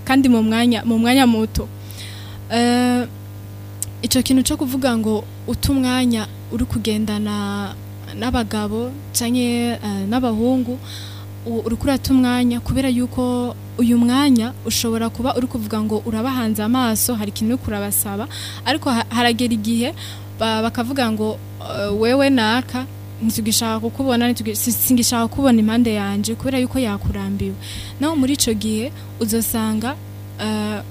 kandi mu mwanya mu mwanya muto Eh, ico kintu cyo kuvuga ngo uta umwanya uri kugendana n'abagabo canke eh, n'abahungu u- uriko urata umwanya kubera yuko uyu mwanya ushobora kuba uri kuvuga ngo urabahanze amaso hari ikintu uri kurabasaba ariko ha- haragera igihe ba- bakavuga ngo eh, wewe naka ntitugishaka kukubona ntitugi- si- singishaka kubona impande yanje kubera yuko yakurambiwe naho muri ico gihe uzosanga eh,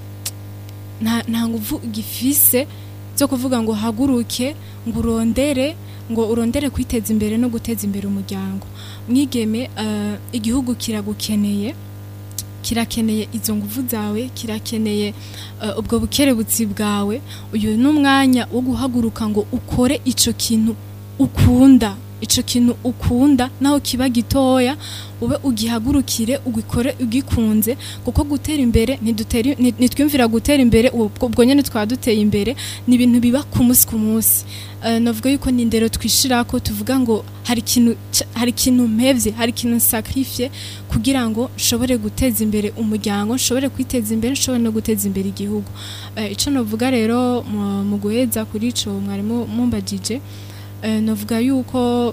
nta nta nguvu gifise zo kuvuga ngo haguruke ngo urondere ngo urondere kwiteza imbere no guteza imbere umuryango mwigeme eh, igihugu kiragukeneye kirakeneye izo nguvu zawe kirakeneye eh, ubwo bukerebutsi bwawe uyu ni umwanya wo guhaguruka ngo ukore ico kintu ukunda ico kintu ukunda naho kiba gitoya ube ugihagurukire ugikore ugikunze kuko gutera imbere ntidutera nti- ntitwiyumvira gutera imbere ubwo ubwo nyene twaba duteye imbere ni ibintu biba ku munsi ku munsi Eh, navuga yuko ni indero twishirako tuvuga ngo hari ikintu ca- hari ikintu mpevye hari ikintu sacrifice kugira ngo nshobore guteza imbere umuryango nshobore kwiteza imbere nshobore no guteza imbere igihugu Eh, ico novuga rero mu- mu guheza kuri ico mwarimu mumbajije eh, novuga yuko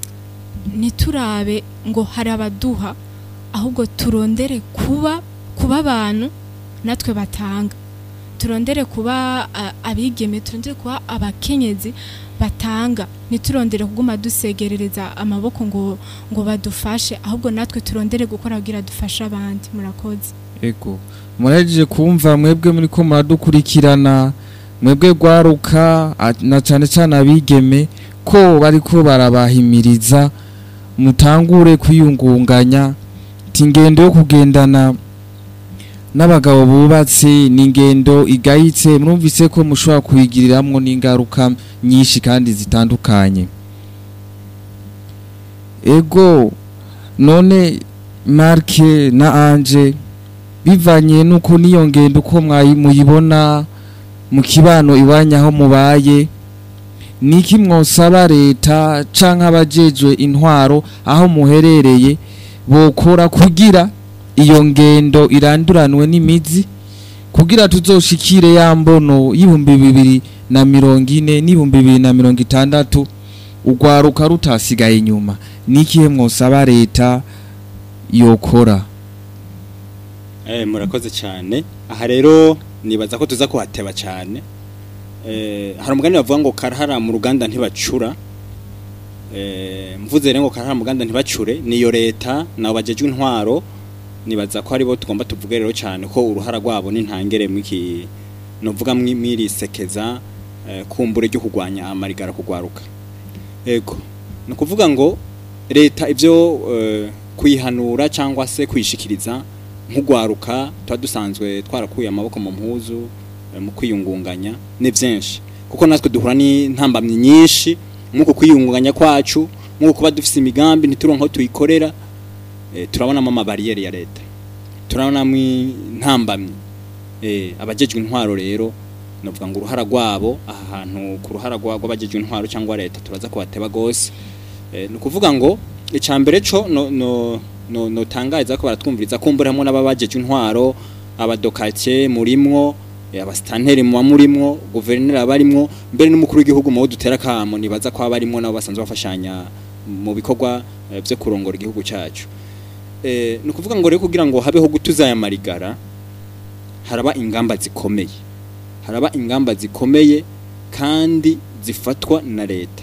ntiturabe ngo hari abaduha ahubwo turondere kuba kuba abantu natwe batanga turondere kuba a- abigeme turondere kuba abakenyezi batanga ntiturondere kuguma dusegerereza amaboko ngo ngo badufashe ahubwo natwe turondere gukora kugira dufashe abandi murakoze ego murahejeje kumva mwebwe muri ko muradukurikirana mwebwe gwaruka a- na cyane cyane abigeme ko bariko barabahimiriza mutangure kwiyungunganya ati ingendo yo kugendana n'abagabo bubatse ni ingendo igayitse mwumvise ko mushobora kuyigiriramwo n'ingaruka nyinshi kandi zitandukanye ego none marke na anje bivanye nuko niyo ngendo uko mwayi- muyibona mu kibano iwanya aho mubaye niki mwosaba leta canke abajejwe intwaro aho muherereye bokora kugira iyo ngendo iranduranwe n'imizi kugira tuzoshikire ya mbono y'ibihumbi bibiri na mirongo ine n'ibihumbi bibiri na mirongo itandatu urwaruka rutasigaye inyuma nikihe mwosaba leta yokora Eh, murakoze cyane aha rero nibaza ko tuza kuhateba cyane eh, hari umugani bavuga ngo karahara mu ruganda ntibacura eh, mvuze rero ngo karahara mu ruganda ntibacure niyo leta nabo bajejwe intwaro nibaza ko aribo tugomba tuvuge rero cyane ko uruhara rwabo n'intangere mwiki novuga mwi- mwirisekeza eh, kumbure ryo kugwanya amarigara kugwaruka ego ni ukuvuga ngo leta ibyo eh, kuyihanura cyangwa se kuyishikiriza nk'ugwaruka tuba dusanzwe twarakuye amaboko mu mpuzu eh, mu kwiyungunganya ni byinshi kuko natwe duhura n'intambamyi nyinshi nk'uko kwiyungunganya kwacu nk'uko kuba dufite imigambi ntituronke aho tuyikorera eh, turabonamo amabariyeri ya leta turabonamo intambamyi eh, abajejwe intwaro rero novuga ngo uruhara rwabo aha hantu ku ruhara rwa- rw'abajejwe intwaro cyangwa leta turaza kubateba gose eh, ni ukuvuga ngo icambere co no no no notangariza ko baratwumviriza kumbura hamwe n'ababajejwe intwaro abadokake murimwo eh, abasitanteri muba murimwo guverineri abarimwo mbere n'umukuru w'igihugu mu bo dutera kamo nibaza ko abarimwo nabo basanzwe bafashanya mu bikorwa eh, vyo kurongora igihugu cacu eh, ni ukuvuga ngo rero kugira ngo habeho gutuza aya marigara haraba ingamba zikomeye haraba ingamba zikomeye kandi zifatwa na leta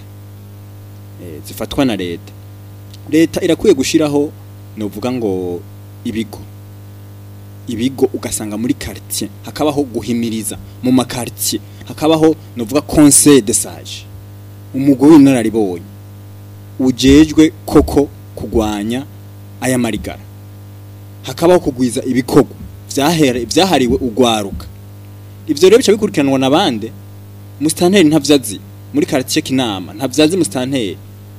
eh, zifatwa na leta leta irakwiye gushiraho novuga ngo ibigo ibigo ugasanga muri quartier hakabaho guhimiriza mu makartier hakabaho novuga conseil de sage umugwi w'inararibonye ujejwe koko kugwanya aya marigara hakabaho kugwiza ibikorwa vyahere vyahariwe ugwaruka ivyo rero bica bikurikiranwa na bande mustanteri ntavyazi muri quartier kinama ntavyazi mustanteri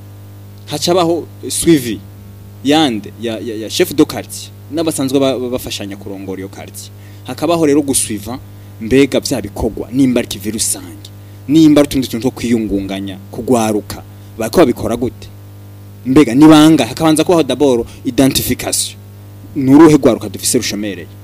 hacabaho suivi yande ya, ya, ya chef de quartier n'abasanzwe ba- ba- bafashanya kurongora iyo quartier hakabaho rero gusuiva mbega vya bikorwa nimba ari kivi rusange nimba ari utundi tuntu two kwiyungunganya kugwaruka bariko babikora gute mbega nibanga hakabanza kubaho d'abord identification nuruhe gwaruka dufise rushomereye